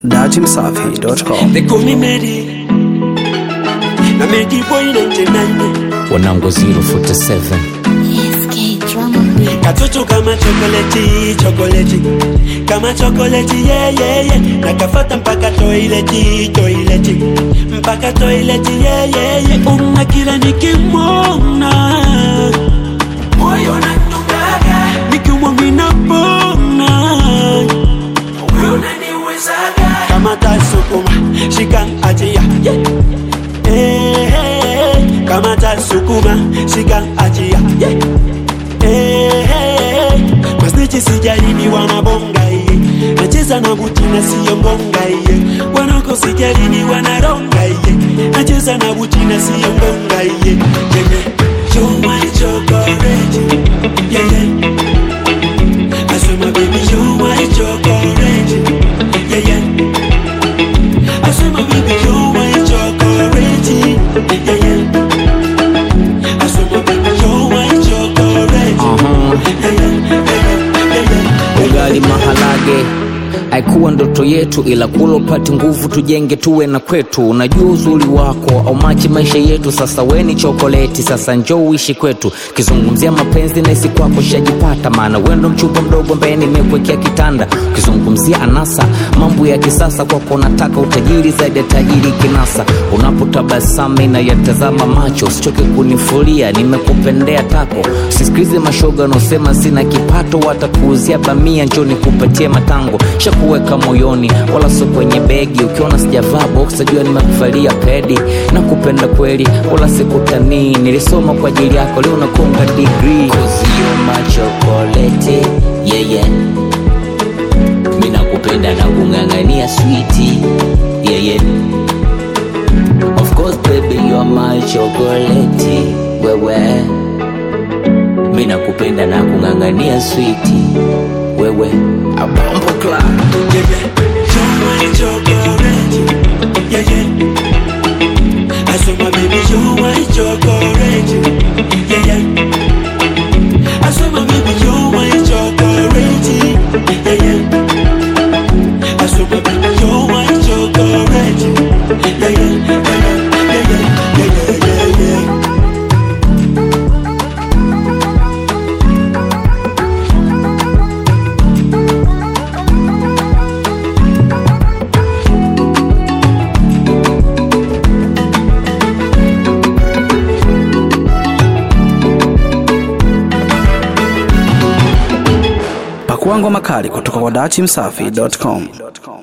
datimsafi.com. They call me Medi. Na Medi boy 99. wanangu 047 SK Drama Beat. Katoto kama chokoleti, chokoleti. Kama chokoleti, yeah, yeah, yeah. Nakafata mpaka toileti, toileti. Mpaka toileti, yeah, yeah, yeah. Una kila nikimwona. Moyo unadungaga. Nikimwona napona. Wewe unaniwezaga. Kama tasukuma, shika achia. Yeah. Eh, eh, kama tasukuma, shika achia. Yeah. Eh, masnichi sijalini wanabonga iye nacheza na buti na siyo ngonga iye wanako sijalini wanaronga iye nacheza na buti na siyo ngonga iye yeye show my chocolate yeye asema baby show my chocolate yeye asema baby show my chocolate yeye asema baby show my chocolate ugali maharage haikuwa ndoto yetu ila kula upate nguvu tujenge tuwe na kwetu unajua uzuri wako au machi maisha yetu sasa weni chokoleti sasa njo uishi kwetu kizungumzia mapenzi naisi kwako shajipata maana wendo mchupa mdogo ambaye nimekwekea kitanda ukizungumzia anasa mambo ya kisasa kwako nataka utajiri zaidi ya tajiri kinasa unapotabasama inayatazama macho usichoke kunifulia nimekupendea tako sisikilize mashoga wanaosema sina kipato watakuuzia bamia njo nikupatie matango shakuweka moyoni wala sio kwenye begi ukiona sijavaa box jua nimekuvalia pedi na kupenda kweli wala sikutanii nilisoma kwa ajili yako leo nakonga digrii kozio machokolete yeye yeah, yeah. mi nakupenda na kung'ang'ania switi yeah, yeah. Of course baby you are my chocolate wewe mi nakupenda na kung'ang'ania switi wewe abambo club Yeah, yeah. Show my chocolate. Yeah, yeah. I saw my baby show my chocolate. Yeah, yeah. I saw my baby show my chocolate. Yeah, yeah. I saw my baby show my chocolate. Yeah, yeah. Yeah, yeah. Yeah, yeah. Yeah, yeah, yeah. Pakua ngoma kali kutoka kwa datimsafi.com.